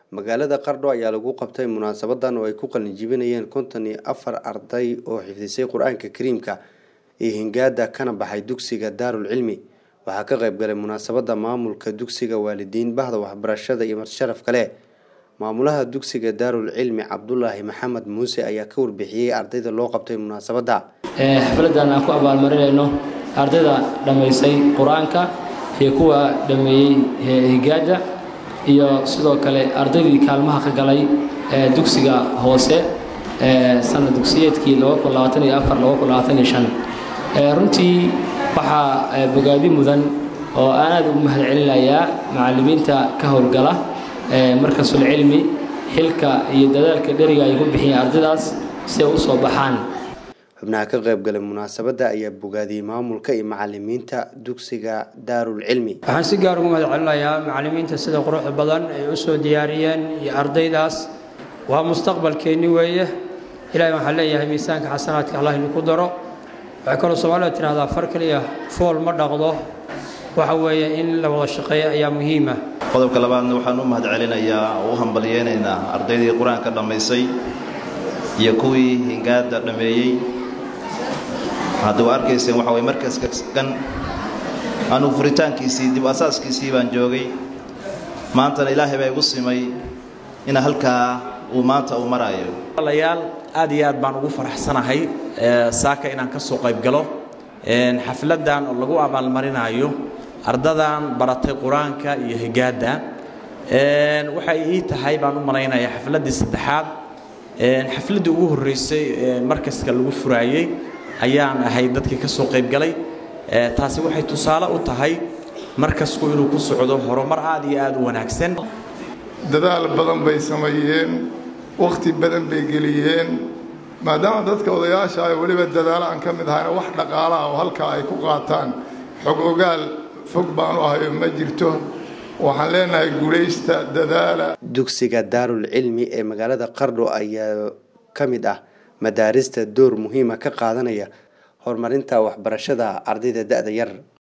magaalada qardho ayaa lagu qabtay munaasabadan oo ay ku qalinjibinayeen konton iyo afar arday oo xifdisay qur-aanka kariimka iyo hingaada kana baxay dugsiga daarul cilmi waxaa ka qayb galay munaasabada maamulka dugsiga waalidiin bahda waxbarashada iyo marsharaf kale maamulaha dugsiga daarul cilmi cabdulaahi maxamed muuse ayaa ka warbixiyey ardayda loo qabtay munaasabada xafladan aan ku abaalmarinayno ardayda dhammaysay qur-aanka iyo kuwa dhammeeyey higaada iyo sidoo kale ardaydii kaalmaha ka galay dugsiga hoose sanad dugsiyeedkii runtii waxaa bogaadi mudan oo aan aad ugu mahad celinayaa macallimiinta ka howlgala markasul cilmi xilka iyo dadaalka dheriga ay ku bixiyeen ardaydaas si ay u soo baxaan xubnaha ka qayb galay munaasabadda ayaa bogaadiyey maamulka iyo macalimiinta dugsiga daarul cilmi waxaan si gaar ugu mahad celinayaa macallimiinta sida quruxda badan ay u soo diyaariyeen iyo ardaydaas waa mustaqbalkeenni weeye ilaahay waxaan leeyahay miisaanka xasanaadka allah idinku daro waxay kaloo soomaalida tidhahdaa far keliya fool ma dhaqdo waxa weeye in la wada shaqeeyo ayaa muhiima qodobka labaadna waxaan u mahad celinayaa oo u hambalyeynaynaa ardaydii qur-aanka dhammaysay iyo kuwii hingaada dhammeeyey hadda waa arkayseen waxa way markaska kan anugu furitaankiisii dib asaaskiisii baan joogay maantana ilaahay baa igu simay ina halkaa uu maanta uu maraayo walaalayaal aad iyo aad baan ugu faraxsanahay saaka inaan ka soo qayb galo xafladan oo lagu abaalmarinayo ardadan baratay qur-aanka iyo higaada waxay ii tahay baan u malaynayaa xafladdii saddexaad xafladdii ugu horreysay markaska lagu furaayey ayaan ahay dadkii ka soo qayb galay taasi waxay tusaale u tahay markasku inuu ku socdo horumar aad iyo aad u wanaagsan dadaal badan bay sameeyeen wakhti badan bay geliyeen maadaama dadka odayaasha ay weliba dadaalo aan ka mid ahayna wax dhaqaalaha oo halkaa ay ku qaataan xog ogaal fog baanu ahayo ma jirto waxaan leenahay guulaysta dadaala dugsiga daarul cilmi ee magaalada qardho ayaa ka mid ah madaarista door muhiima ka qaadanaya horumarinta waxbarashada ardayda da-da yar